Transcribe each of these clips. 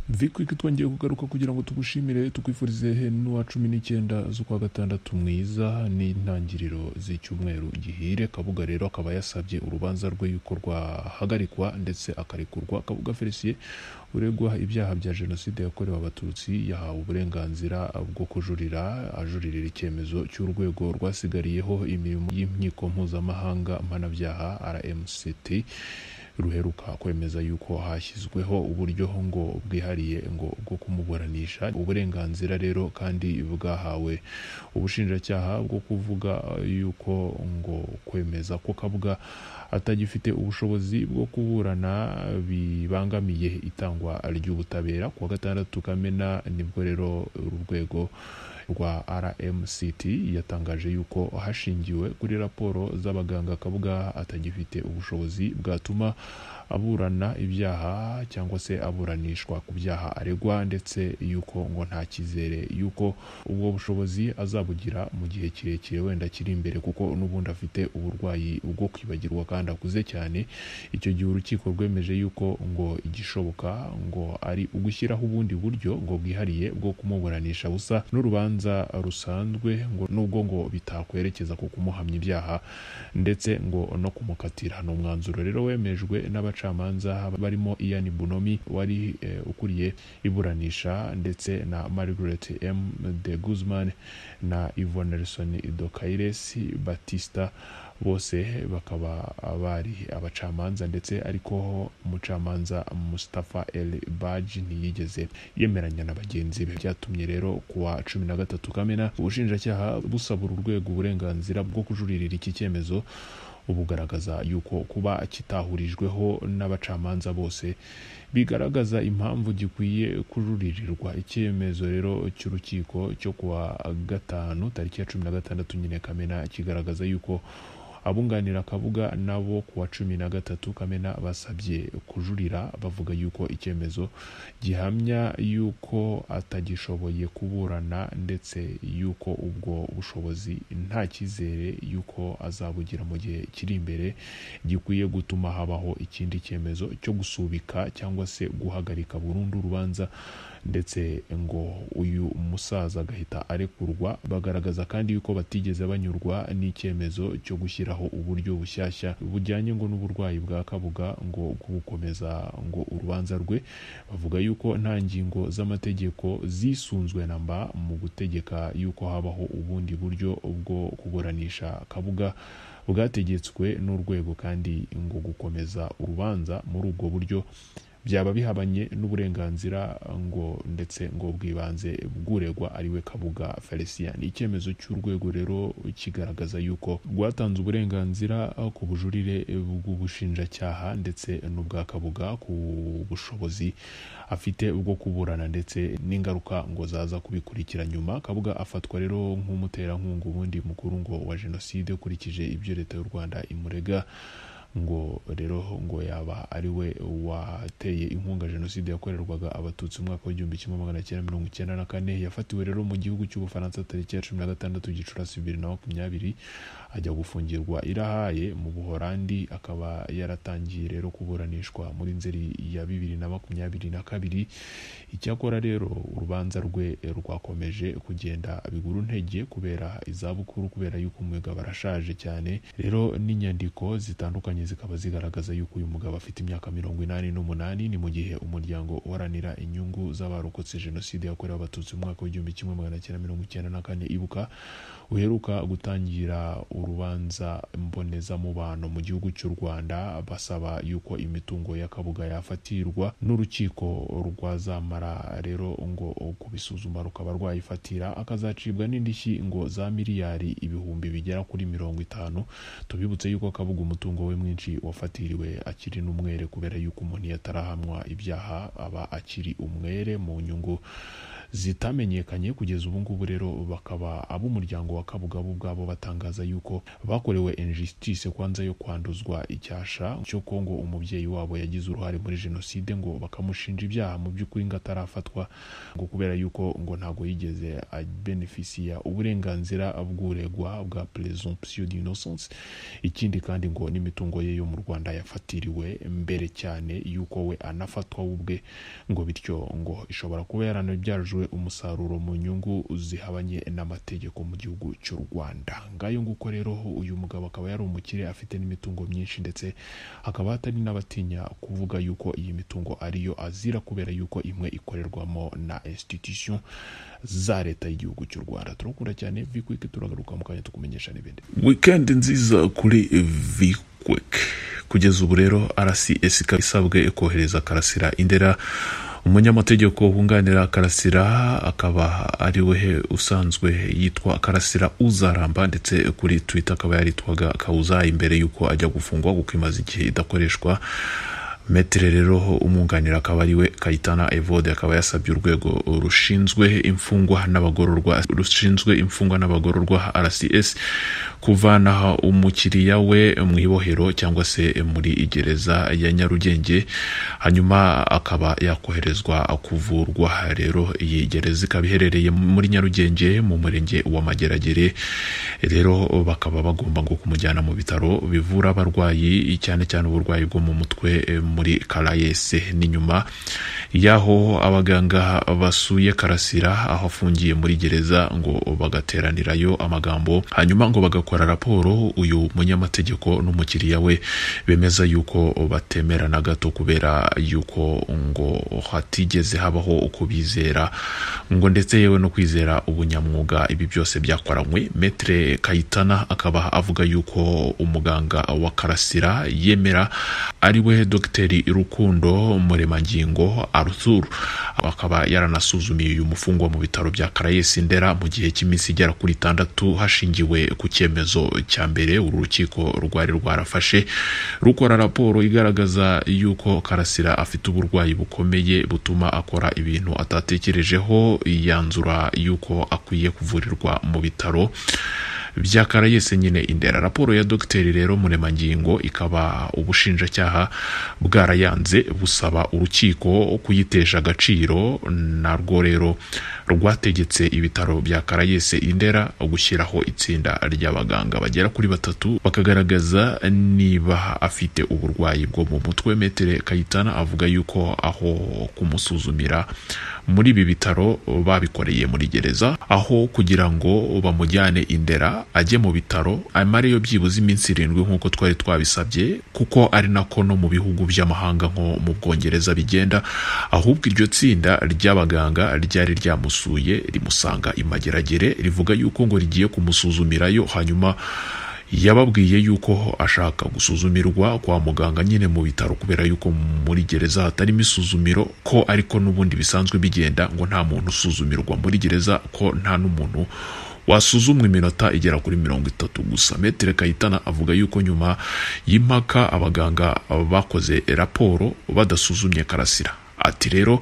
Vikwik twongeye kugaruka kugira ngo tugushimire tukwifurize henwa cumi n'icyenda z'ukwa gatandatu mwiza n'intangiriro z'icyumweru gihire kabuga rero akaba yasabye urubanza rwe yuko rwahagarikwa ndetse akarekurwa kabuga felicien uregwa ibyaha bya jenoside yakorewe abatutsi yahawe uburenganzira bwo kujurira ajuririra icyemezo cy'urwego rwasigariyeho imirimo y'inkiko mpuzamahanga mpanabyaha rmct ruheruka kwemeza yuko hashyizweho uburyo ngo bwihariye ngo bwo kumuburanisha uburenganzira rero kandi bwahawe ubushinjacyaha bwo kuvuga yuko ngo kwemeza ko kabwa atagifite ubushobozi bwo kuburana bibangamiye itangwa ry'ubutabera ku wa gatandatu kamena nibwo rero uru rwego rwa rmct yatangaje yuko hashingiwe kuri raporo z'abaganga kabuga atagifite ubushobozi bwatuma aburana ibyaha cyangwa se aburanishwa ku byaha aregwa ndetse yuko ngo nta cyizere yuko ubwo bushobozi azabugira mu gihe kirekire wenda kiri imbere kuko n'ubundi afite uburwayi bwo kwibagirwa kandi akuze cyane icyo gihe urukiko rwemeje yuko ngo igishoboka ngo ari ugushyiraho ubundi buryo ngo bwihariye bwo kumuburanisha busa n'urubanza rusanzwe ngo nubwo ngo bitakwerekeza ku kumuhamya ibyaha ndetse ngo no kumukatira ni umwanzuro rero wemejwe n'abacamanza barimo Ian Bunomi wari eh, ukuriye iburanisha ndetse na Margaret M de Guzman na Yvonne Nelson Dokaires Batista bose bakaba bari abacamanza ndetse ariko umucamanza Mustafa El Baji ntiyigeze yemeranya na bagenzi be byatumye rero kuwa cumi na gatatu kamena ubushinjacyaha busaba uru rwego uburenganzira bwo kujuririra iki cyemezo bugaragaza yuko kuba kitahurijweho n'abacamanza bose bigaragaza impamvu gikwiye kujuririrwa icyemezo rero cy'urukiko cyo kuwa gatanu tariki ya cumi na gatandatu nyine kamena kigaragaza yuko abunganira akavuga nabo ku wa cumi na gatatu kamena basabye kujurira bavuga yuko icyemezo gihamya yuko atagishoboye kuburana ndetse yuko ubwo bushobozi nta cyizere yuko azabugira mu gihe kiri imbere gikwiye gutuma habaho ikindi cyemezo cyo gusubika cyangwa se guhagarika burundu urubanza ndetse ngo uyu musaza agahita arekurwa bagaragaza kandi yuko batigeze banyurwa n'icyemezo cyo gushyiraho uburyo bushyashya bujyanye ngo n'uburwayi bwa kabuga ngo gukomeza ngo urubanza rwe bavuga yuko nta ngingo z'amategeko zisunzwe na mba mu gutegeka yuko habaho ubundi buryo bwo kuburanisha kabuga bwategetswe n'urwego kandi ngo gukomeza urubanza muri ubwo buryo byaba bihabanye n'uburenganzira ngo ndetse ngo bw'ibanze bw'uregwa ariwe kabuga felicien icyemezo cy'urwego rero kigaragaza yuko rwatanze uburenganzira ku bujurire bw'ubushinjacyaha ndetse n'ubwa kabuga ku bushobozi afite bwo kuburana ndetse n'ingaruka ngo zaza kubikurikira nyuma kabuga afatwa rero nk'umuterankunga ubundi mukuru ngo wa jenoside ukurikije ibyo leta y'u rwanda imurega ngo rero ngo yaba ari we wateye inkunga jenoside yakorerwaga abatutsi mu mwaka w'igihumbi kimwe magana cyenda mirongo icyenda na kane yafatiwe rero mu gihugu cy'ubufaransa tariki ya cumi na gatandatu gicurasi bibiri na makumyabiri ajya gufungirwa irahaye mu buhorandi akaba yaratangiye rero kuburanishwa muri nzeri ya bibiri na makumyabiri na kabiri icyakora rero urubanza rwe rwakomeje kugenda biguru ntege kubera izabukuru kubera yuko umugabo arashaje cyane rero n'inyandiko zitandukanye zikaba zigaragaza yuko uyu mugabo afite imyaka mirongo inani n'umunani ni mu gihe umuryango uharanira inyungu z'abarokotse jenoside yakorewe abatutsi mu mwaka w'igihumbi kimwe magana cyenda mirongo icyenda na kane ibuka uheruka gutangira urubanza mbonezamubano mu gihugu cy'u rwanda basaba yuko imitungo y'akabuga yafatirwa n'urukiko rwazamara rero ngo kubisuzuma rukaba rwayifatira akazacibwa n'indishyi ngo za miliyari ibihumbi bigera kuri mirongo itanu tubibutse yuko akabuga umutungo we mwinshi wafatiriwe akiri n'umwere kubera yuko umuntu iyo atarahamwa ibyaha aba akiri umwere mu nyungu zitamenyekanye kugeza ubu ngubu rero bakaba ab'umuryango wa kabuga bo ubwabo batangaza yuko bakorewe injustice kwanza yo kwanduzwa icyasha cyo ko ngo umubyeyi wabo yagize uruhare muri jenoside ngo bakamushinja ibyaha mu by'ukuri ngo atarafatwa ngo kubera yuko ngo ntago yigeze abenefisiya uburenganzira bw'uregwa bwa presumption d'innocence ikindi kandi ngo n'imitungo ye yo mu Rwanda yafatiriwe mbere cyane yuko we anafatwa we ubwe ngo bityo ngo ishobora kuba yaranabyajwe umusaruro mu nyungu zihabanye n'amategeko mu gihugu cy'u Rwanda ngayo nguko rero uyu mugabo akaba yari umukire afite n'imitungo myinshi ndetse hakaba hatari n'abatinya kuvuga yuko iyi mitungo ariyo azira kubera yuko imwe ikorerwamo na institution za leta y'igihugu cy'u Rwanda turakunda cyane vikwiki turagaruka mu kanya tukumenyesha n'ibindi wikendi nziza kuri vikwek kugeza ubu rero rcs ikaba isabwe kohereza karasira indera umunyamategeko wunganira karasira akaba ari we usanzwe yitwa karasira uzaramba ndetse kuri twitter akaba yaritwaga kawuza imbere y'uko ajya gufungwa kuko imaze igihe idakoreshwa metere rero umwunganira akaba ari we kayitana evode akaba yasabye urwego rushinzwe imfungwa n'abagororwa rushinzwe imfungwa n'abagororwa rcs kuvanaho umukiriya we mu ibohero cyangwa se muri gereza ya nyarugenge hanyuma akaba yakoherezwa kuvurwa rero iyi gereza ikaba iherereye muri nyarugenge mu murenge wa mageragere rero bakaba bagomba ngo kumujyana mu bitaro bivura abarwayi cyane cyane uburwayi bwo mu mutwe eh, muri karayese ni nyuma y'aho abaganga basuye karasira aho afungiye muri gereza ngo bagateranirayo amagambo hanyuma ngo bagakora raporo uyu munyamategeko n'umukiriya we bemeza yuko batemera na gato kubera yuko ngo hatigeze habaho kubizera ngo ndetse yewe no kwizera ubunyamwuga ibi byose byakoranywe metre kayitana akaba avuga yuko umuganga wa karasira yemera ari we dogiteri rukundo muremangingo arthur akaba yaranasuzumiye uyu mufungwa mu bitaro bya karayesi ndera mu gihe cy'iminsi igera kuri itandatu hashingiwe ku cyemezo cya mbere uru rukiko rwari rwarafashe rukora raporo igaragaza yuko karasira afite uburwayi bukomeye butuma akora ibintu atatekerejeho yanzura yuko akwiye kuvurirwa mu bitaro byakara yese nyine indera raporo ya dogiteri rero muremangingo ikaba ubushinjacyaha bwarayanze busaba urukiko kuyitesha agaciro narwo rero rwategetse ibitaro bya karayese indera gushyiraho itsinda ry'abaganga bagera kuri batatu bakagaragaza niba afite uburwayi bwo mu mutwe metere kayitana avuga yuko aho kumusuzumira muri ibi bitaro babikoreye muri gereza aho kugira ngo bamujyane indera ajye mu bitaro amareyo byibuze iminsi irindwi nk'uko twari twabisabye kuko ari nako no mu bihugu by'amahanga nko mu bwongereza bigenda ahubwo iryo tsinda ry'abaganga ryari ryamusuye rimusanga imageragere rivuga yuko ngo rigiye kumusuzumirayo hanyuma yababwiye yuko ashaka gusuzumirwa kwa muganga nyine mu bitaro kubera yuko muri gereza hatarimo isuzumiro ko ariko n'ubundi bisanzwe bigenda ngo nta muntu usuzumirwa muri gereza ko nta n'umuntu wasuzumwa iminota igera kuri mirongo itatu gusa metere kayitana avuga yuko nyuma y'impaka abaganga bakoze raporo badasuzumye karasira ati rero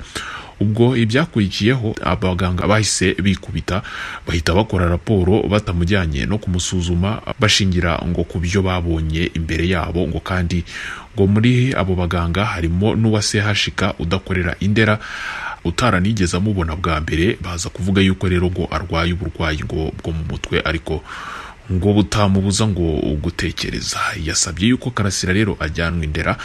ubwo ibyakurikiyeho abaganga bahise bikubita bahita bakora raporo batamujyanye no kumusuzuma bashingira ngo ku byo babonye imbere yabo ngo kandi ngo muri abo baganga harimo n'uwa sehashika udakorera indera utaranigeze amubona bwa mbere baza kuvuga yuko rero ngo arwaye uburwayi ngo bwo mu mutwe ariko ngo butamubuza ngo gutekereza yasabye yuko karasira rero ajyanwa indera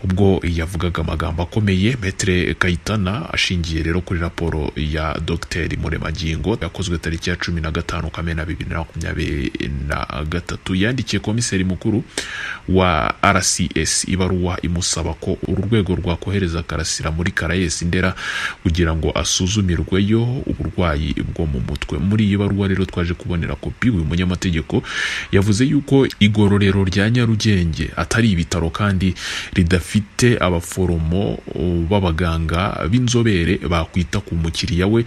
ubwo yavugaga amagambo akomeye metere kayitana ashingiye rero kuri raporo ya dogiteri muremangingo yakozwe tariki ya cumi na gatanu kamena bibiri na makumyabiri na gatatu yandikiye komiseri mukuru wa rcs ibaruwa imusaba ko uru rwego rwakohereza karasira muri karayesi ndera kugira ngo asuzumirweyo uburwayi bwo mu mutwe muri iyi baruwa rero twaje kubonera kopi uyu munyamategeko yavuze yuko igororero rya nyarugenge atari ibitaro kandi ridafite bafite abaforomo b'abaganga b'inzobere bakwita ku mukiriya we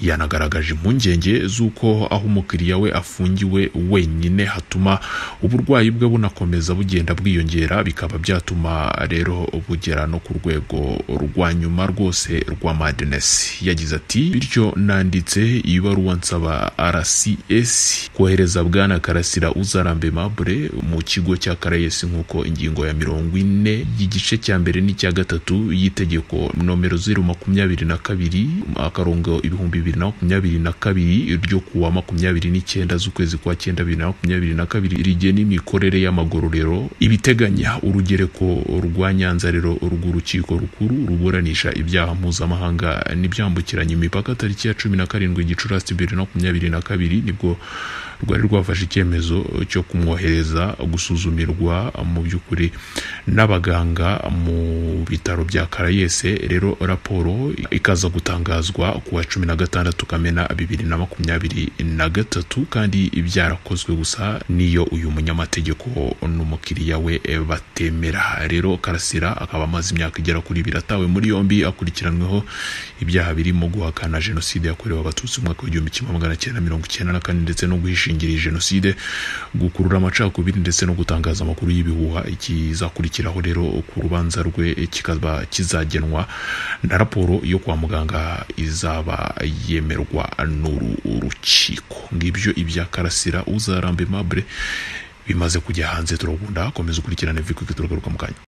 yanagaragaje impungenge z'uko aho umukiriya we afungiwe wenyine hatuma uburwayi bwe bunakomeza bugenda bwiyongera bikaba byatuma rero bugera no ku rwego rwa nyuma rwose rwa madness yagize ati bityo nanditse ibaruwa nsaba rcs kohereza bwana karasira uzarambe mabure mu kigo cya karayesi nk'uko ingingo ya mirongo ine y'igice cya mbere n'icya gatatu y'itegeko nomero zeru makumyabiri na kabiri akarongo ibihumbi bibiri na makumyabiri na kabiri ryo kuwa makumyabiri n'icyenda z'ukwezi kwa cyenda bibiri na makumyabiri na kabiri rigena imikorere y'amagororero ibiteganya urugereko rwa nyanza rero rw'urukiko rukuru ruburanisha ibyaha mpuzamahanga n'ibyambukiranya imipaka tariki ya cumi na karindwi gicurasi bibiri na makumyabiri na kabiri nibwo rwari rwafashe icyemezo cyo kumwohereza gusuzumirwa mu by'ukuri n'abaganga mu bitaro bya karayese rero raporo ikaza gutangazwa ku wa cumi na gatandatu kamena bibiri na makumyabiri na gatatu kandi byarakozwe gusa n'iyo uyu munyamategeko n'umukiriya we batemera rero karasira akaba amaze imyaka igera kuri ibiri atawe muri yombi akurikiranyweho ibyaha birimo guhakana jenoside yakorewe abatutsi mu mwaka w'igihumbi kimwe magana cyenda mirongo icyenda na kane ndetse no guhishingira jenoside gukurura amacakubiri ndetse no gutangaza amakuru y'ibihuha ikizakurikiraho rero ku rubanza rwe kikaba kizagenwa na raporo yo kwa muganga izaba yemerwa n'uru rukiko ngibyo ibya karasira uzarambe mabure bimaze kujya hanze turagunda komeza ukurikirane vikwike turagaruka mu kanya